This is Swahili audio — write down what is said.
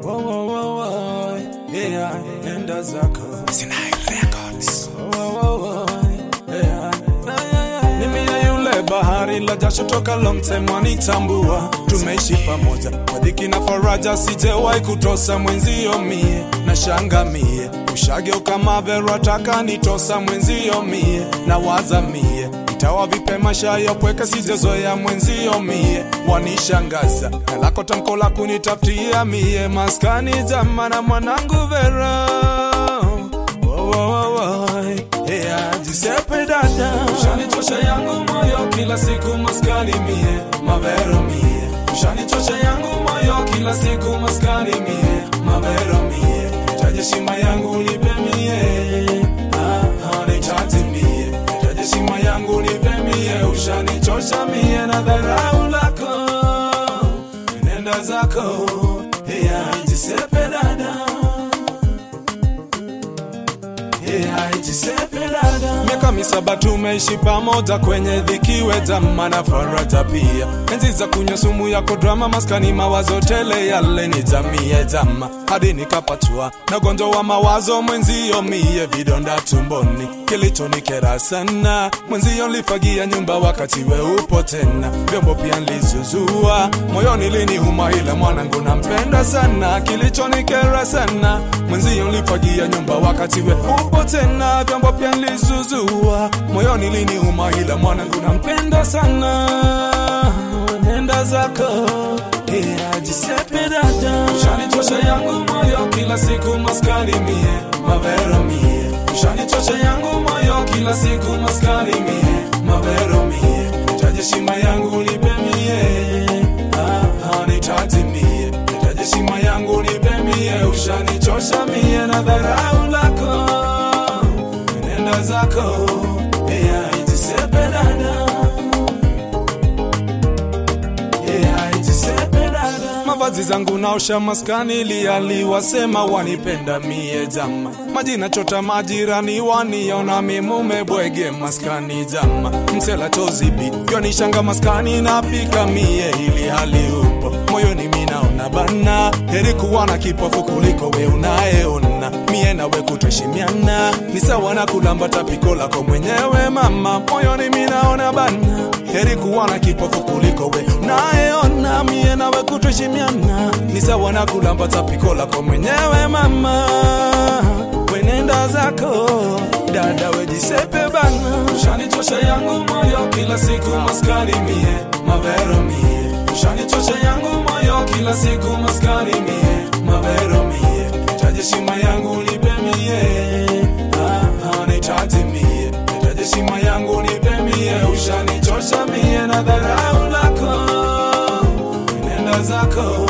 Wo, wo, wo, wo. Yeah, nenda zako Sinai Records. Wo, wo, wo. Yeah. Ni mie yule bahari la jasho toka long time wanitambua, tumeishi pamoja kwa dhiki na faraja, sijewahi kutosa mwenzio mie na shanga mie ushageuka mavero taka nitosa mwenzio mie na waza mie itawa vipe maisha ya pweke sijezoea mwenzio mie wanishangaza na lako tamko la kunitafutia mie maskani jamana mwanangu Vera Wo, wo, wo, wo. Yeah, Giuseppe dada ushanichosha yangu moyo kila siku maskani mie mavero mie ushanichosha yangu moyo kila siku maskani mie mavero mie taje shima yangu nipe mie ah, ah, nitaje mie taje shima yangu nipe mie ushanichosha mie na dharau lako nenda zako yeah, Giuseppe dada Yeah, Giuseppe dada. Miaka misaba tumeishi pamoja kwenye dhiki wema na faraja pia, enzi za kunywa sumu yako drama, maskani mawazo tele, yale ni jamii jama, hadi nikapatwa na ugonjwa wa mawazo mwenzio, mie vidonda tumboni, kilichonikera sana mwenzio, lifagia nyumba wakati we upo tena, vyombo pia nilizuzua, moyoni liniuma, ila mwanangu nampenda sana, kilichonikera sana mwenzio, lifagia nyumba wakati we upo tena, vyombo pia nilizuzua, moyoni liniuma, ila mwanangu nampenda sana, nenda zako yeah, Giuseppe dada, ushanichosha yangu moyo kila siku maskani mie mavero mie, ushanichosha yangu moyo kila siku maskani mie mavero mie, nitaje shima yangu nipe mie ah, ah, nitaje mie nitaje shima yangu nipe mie, ushanichosha mie na dharau lako nenda zako yeah, Giuseppe dada Yeah, Giuseppe dada. mavazi zangu naosha maskani lialiwasema wanipenda mie jama majina chota majirani waniona mimume bwege maskani jama msela tozibi yonishanga maskani napika mie ili hali upo moyoni minaona bana heri kuwa na kipofu kuliko we unayeona mie nawe kutoshimiana ni sawa na kulamba tapiko lako mwenyewe mama moyoni minaona bana heri kuwa na kipofu kuliko we unayeona mie nawe kutoshimiana ni sawa na kulamba tapiko lako mwenyewe mama wenenda zako dada wejisepe bana ushanichosha yangu moyo kila siku maskani mie mavero mie ushanichosha yangu moyo kila siku maskani mie mavero mie taje shima yangu nipe mie ah, ah, nitaje mie nitaje shima yangu nipe mie ushanichosha mie na dharau lako nenda zako